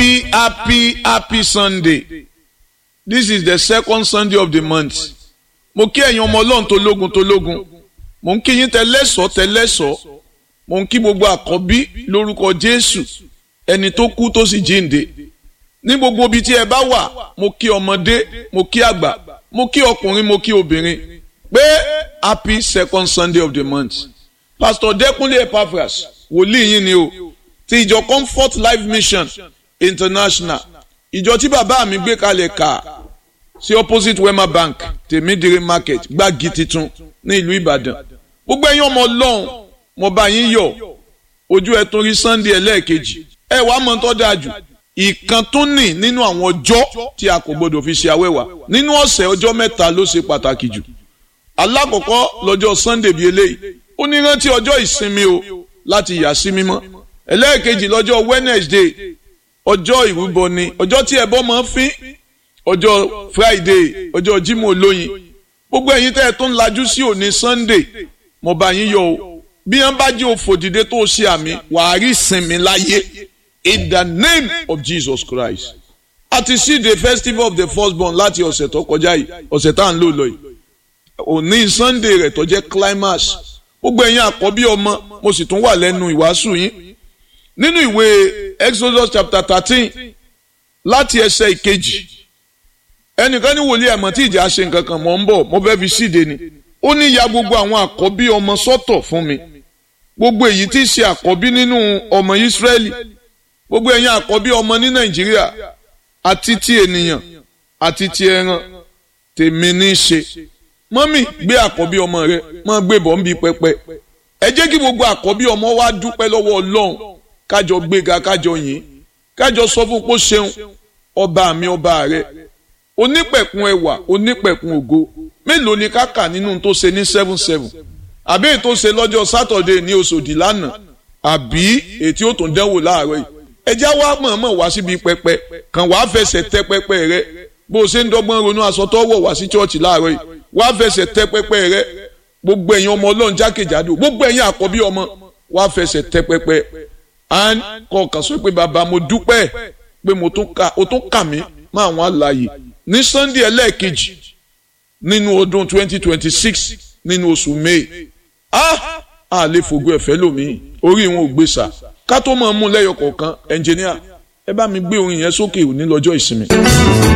happy happy happy sunday this is the second sunday of the month mo kí ẹ̀yin ọmọ ọlọ́run tó lógun tó lógun mo ń kí yín tẹlẹ́sọ̀ tẹlẹ́sọ̀ mo ń kí gbogbo àkọ́bí lórúkọ jésù ẹni tó kú tó sì jíǹde ní gbogbo ibi tí ẹ bá wà mo kí ọmọdé mo kí àgbà mo kí ọkùnrin mo kí obìnrin pé happy second sunday of the month pastor dẹkúnlé epaphras wòlíì yín ni o ti ìjọ comfort life mission international ìjọ tí bàbá mi gbé kalẹ̀ kà sí opposite wema bank tèmídìrí market gbági titun ní ìlú ìbàdàn gbogbo ẹ̀yin ọmọ ọlọ́run mo bá yín yọ̀ ojú ẹ tún rí sunday ẹlẹ́ẹ̀kejì ẹ wàá mọ̀ tó dáa jù ìkan tún nì nínú àwọn ọjọ́ tí a kò gbọdọ̀ fi ṣe awẹ́wà nínú ọ̀sẹ̀ ọjọ́ mẹ́ta ló ṣe pàtàkì jù alákọ̀ọ́kọ́ lọ́jọ́ sunday bíi eléyìí ó ní rántí ọjọ́ ìsinmi o láti yà sí mímọ́ ẹlẹ́ẹ̀kejì lọ́jọ́ wednesday ọjọ́ ìrúbọ ni ọjọ́ tí ẹbọ máa ń fín ọjọ́ friday ọjọ́ jímọ̀ olóyin gbogbo ẹ̀yin tẹ́ ẹ tó ń lajú sí òní sunday mo bá yín yọ̀ o bí wọ́n bá jẹ́ òfòdìdé tó ṣe àmì wàá rí ìsinmi láyé in the name of jesus christ a ti sí the festival of the firstborn láti ọ̀sẹ̀ tó kọjá yìí ọ̀sẹ̀ tá à ń lò lọ yìí òní sunday rẹ̀ tó jẹ́ climax gbogbo ẹ̀yin àkọ́bí ọmọ mo sì tún wà lẹ́nu ìwàásù yín nínú ìwé exodus chapter thirteen láti ẹsẹ̀ ìkejì ẹnìkan ní wòlíì ẹ̀mọ́ tí ìjà ṣe nǹkan kan mọ̀ ń bọ̀ mo fẹ́ fi síde ni ó ní ya gbogbo àwọn àkọ́bí ọmọ sọ́tọ̀ fún mi gbogbo èyí tí í ṣe àkọ́bí nínú ọmọ ìsírẹ́lì gbogbo ẹ̀yin àkọ́bí ọmọ ní nàìjíríà àti ti ènìyàn àti ti ẹran tèmi ní í ṣe mọ́mì gbé àkọ́bí ọmọ rẹ mọ́ gbé bọ̀ ń bi pẹpẹ ẹ jẹ́ kí gbogbo àkọ́bí ọmọ wa dúpẹ́ lọ́wọ́ ọlọ́run kájọ gbéga kájọ yìn kájọ sọ fún pé ṣeun ọba mi ọba rẹ onípẹ̀kun ẹwà onípẹ̀kun ògo mélòó ni ká kà nínú tó ṣe ní seven seven àbí èyí tó ṣe lọ́jọ́ sátọ̀dé ní oṣòdì lánàá àbí èyí tí ó tún dánwò láàárọ̀ yìí ẹjá wa mọ̀ọ́mọ̀ wá síbi pẹpẹ kàn wá fẹsẹ̀ tẹ pẹpẹ rẹ bó o ṣe ń dọ́gbọ́n ronú aṣọ tó wọ̀ wá sí chọ́ọ̀chì láàárọ̀ yìí wá fẹsẹ̀ tẹ pẹpẹ rẹ gbogbo ẹ̀yin ọmọ ọlọ́run jákèjádò gbogbo ẹ̀yin àkọ́bí ọmọ wá fẹsẹ̀ tẹ pẹpẹ and kọ̀ọ̀kan sọ pé bàbá mo dúpẹ́ pé mo tún kà ó tún kà mí máa wọn àlàyé ní sunday ẹlẹ́ẹ̀kejì nínú ọdún twenty twenty six nínú oṣù may ah a lè fògo ẹ̀fẹ́ lómi orí wọn ò gbé sà ká tó máa mú lẹ́yọ kọ̀ọ̀kan ẹnjìníà ẹ bá mi gbé orin yẹn sókè òní lọ́jọ́ ìsinmi.